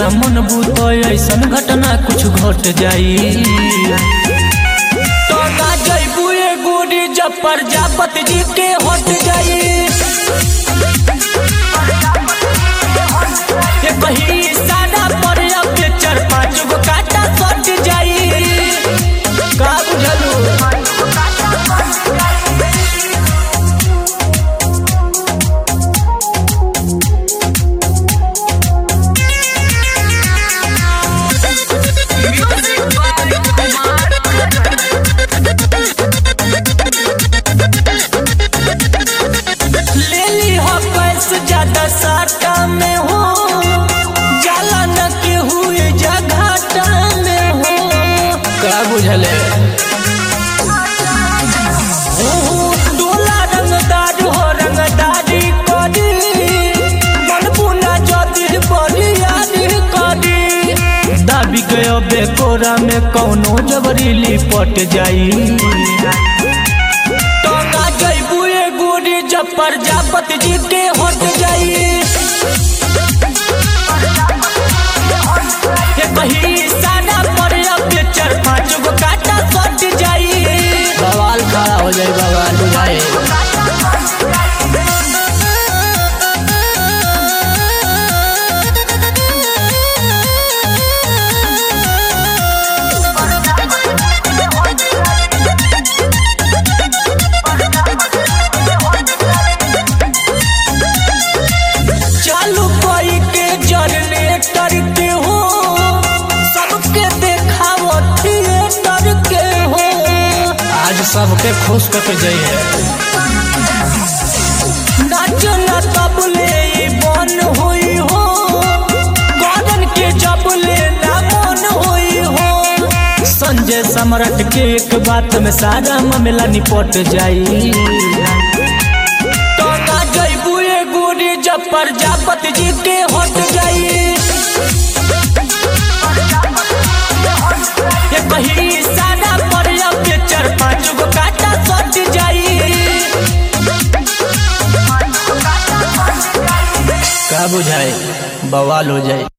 न मन बूत ऐसन घटना कुछ घट जाई तो ना जैबू ए गोरी जब प्रजापति जी के हट जाई ये कहीं सादा पर अब चार पाँच गो काटा सट जाई का बुझलू ले ली हो पैसे ज्यादा साटा में हो जाला न के हुए जघाटा में हो का बुझले डोला रंगदार हो रंगदारी करी मन पुना जदी बरियारी करी दाबी गयो बेकोरा में कौनो जबरी लिपट जाई टंगा जैबू ए गोरी जब प्रजापति जी के हट जाई ये कहीं सादा पर अब चार पाँच गो काटा सट जाई बवाल खड़ा हो जाए बवाल बुझाए चालू कोई के जनरेटर के हो सबके देखावो थिएटर के हो आज सबके खुश करके जाइए नाच न तबले ई बन होई हो गगन के जबले ना मन होई हो संजय सम्राट के एक बात में सारा मामला निपट जाई टंगा जैबू ए गोरी जब प्रजापति जी के हट जाई ये कहीं सादा पर अब चार पाँच गो काटा सट जाई का बुझाए बवाल हो जाए